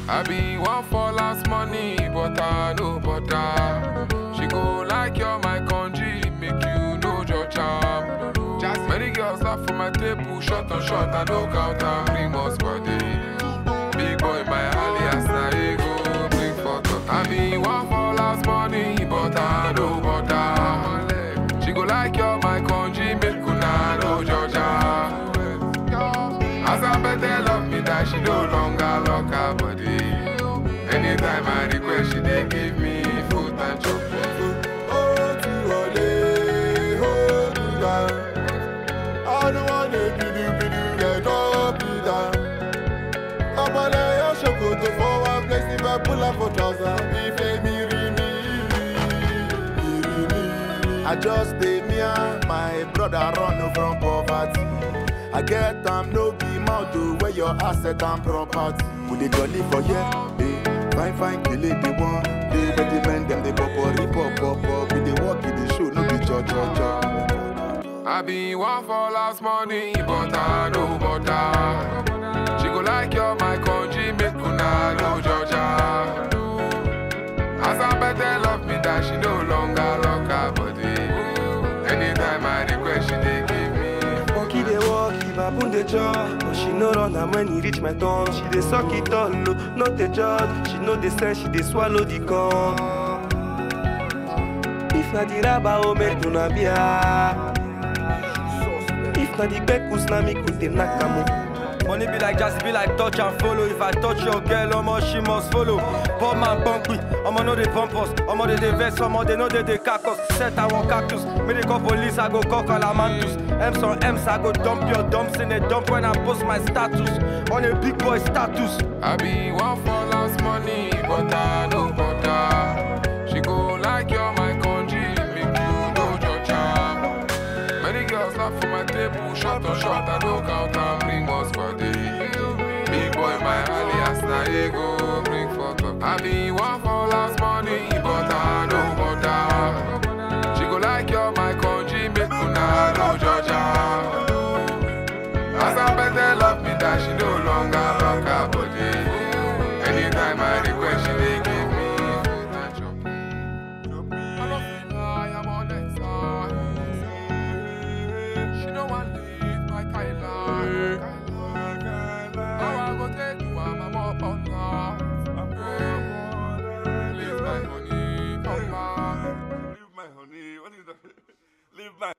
I be one for last money, but I no bother. She go like you're my country, make you know your charm. Just many girls laugh for my table, shot on shot, I no count and bring us body. Big boy, my alias, na ego, bring photo. I be one for last money, but I no bother. She go like you're my country, make una know Georgia. As I better love me that she no longer lock her body. Anytime I request, she dey give me food and chocolate. Oh, to ole, hold me down. I don't wanna be do be do get up me down. I'm on a your shokoto for one place if I pull up for trousers. If they me ri me, me ri me. I just stay near my brother run from poverty. I get am no be mouth to where your asset and property. We dey jolly for here, eh? Fine fine kele dey one, dey but the men dem dey pop pop pop pop pop. We dey work in the show, no be cho cho cho. I be one for last money, but I no bother. She go like you're my country, make una know Georgia. As I better love me that she no longer lock her body. Anytime I request, she dey give me. Monkey dey walk, if I put the chop, but she no run am when e reach my turn. She dey suck it all, no, not the judge. She know the sense, she dey swallow the cum. If na the raba o make una bia. If na the bekus na me could dey knack am o. Money be like jazz, be like touch and follow. If I touch your girl, omo she must follow. Poor man pump me, omo no dey pump us. Omo dey dey vex, omo they know they dey cack us. Set I want cactus, me dey call police, I go call calamantus. M's on M's, I go dump your dumps in a dump when I post my status on a big boy status. I be one for last money, but I no bother. She go like you're my country, make you know your charm. Many girls laugh for my table, shot on shot, I no count and bring us body. Big boy, my alias, na ego, bring photo. I be one for last money, but I no bother. She go like you're my country, make una know Georgia. As I better love me that she no longer lock her body. Anytime I request, she dey give me food and chop. I love you, I am on that side. She no want leave my Kyla. How I go take you, I'm a more on Please, my honey, come back. Leave my honey. What is that? Leave my